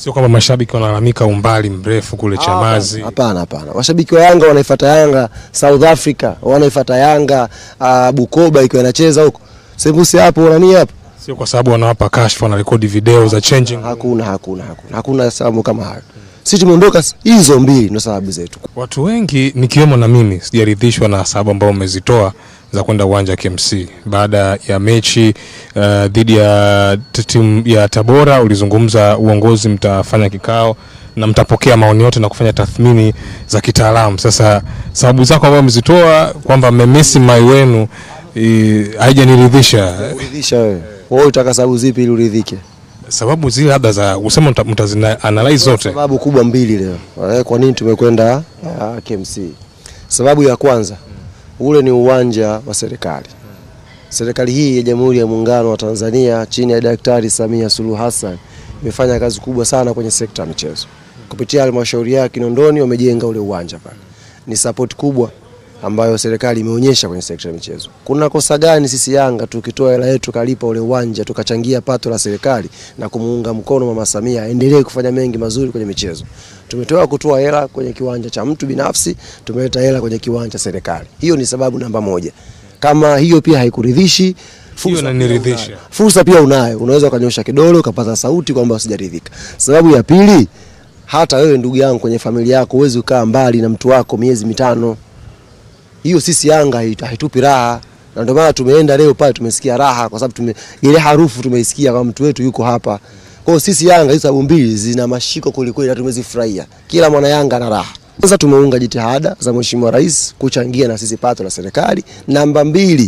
Sio kwamba mashabiki wanalalamika umbali mrefu kule Chamazi. Hapana, hapana. Washabiki wa Yanga wanaifuata Yanga South Africa, wanaifuata Yanga uh, Bukoba ikiwa inacheza huko. Sembusi hapo nani hapo? Sio kwa sababu wanawapa kashfa na rekodi video za changing. Hakuna, hakuna, hakuna. Hakuna sababu kama hayo. Sisi tumeondoka s- hizo mbili ndio sababu zetu. Watu wengi nikiwemo na mimi sijaridhishwa na sababu ambao umezitoa za kwenda uwanja wa KMC baada ya mechi uh, dhidi ya t- timu ya Tabora. Ulizungumza uongozi mtafanya kikao na mtapokea maoni yote na kufanya tathmini za kitaalamu. Sasa sababu zako ambazo umezitoa kwamba mmemisi mai wenu eh, haijaniridhisha. Uridhisha wewe. Wewe utaka sababu zipi ili uridhike? Sababu zile labda za usema mta- mtazina analyze zote. Sababu kubwa mbili leo. Eh, Kwa nini tumekwenda uh, KMC? Sababu ya kwanza, ule ni uwanja wa serikali. Serikali hii ya Jamhuri ya Muungano wa Tanzania chini ya Daktari Samia Suluhu Hassan imefanya kazi kubwa sana kwenye sekta ya michezo. Kupitia halmashauri ya Kinondoni wamejenga ule uwanja pale. Ni support kubwa ambayo serikali imeonyesha kwenye sekta ya michezo. Kuna kosa gani sisi Yanga tukitoa hela yetu kalipa ule uwanja tukachangia pato la serikali na kumuunga mkono Mama Samia aendelee kufanya mengi mazuri kwenye michezo. Tumetoa kutoa hela kwenye kiwanja cha mtu binafsi, tumeleta hela kwenye kiwanja cha serikali. Hiyo ni sababu namba moja. Kama hiyo pia haikuridhishi, fursa pia inaniridhisha. unayo. Fursa pia unayo, unaweza ukanyosha kidole ukapaza sauti kwamba usijaridhika. Sababu ya pili, hata wewe ndugu yangu kwenye familia yako huwezi ukaa mbali na mtu wako miezi mitano hiyo sisi Yanga hait- haitupi raha, na ndio maana tumeenda leo pale, tumesikia raha kwa sababu tume, ile harufu tumeisikia kama mtu wetu yuko hapa. Kwa hiyo sisi Yanga hizo sababu mbili zina mashiko kwelikweli na tumezifurahia, kila mwana Yanga ana raha. Sasa tumeunga jitihada za Mheshimiwa Rais kuchangia na sisi pato la serikali. Namba mbili,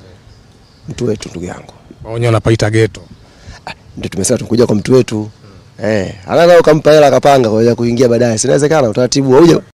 mtu wetu, ndugu yangu, Wenyewe wanapaita ghetto. ndio tumesema tunakuja kwa mtu wetu eh, anaweza ukampa hela akapanga kwa ajili ya kuingia baadaye, sinawezekana utaratibu hauja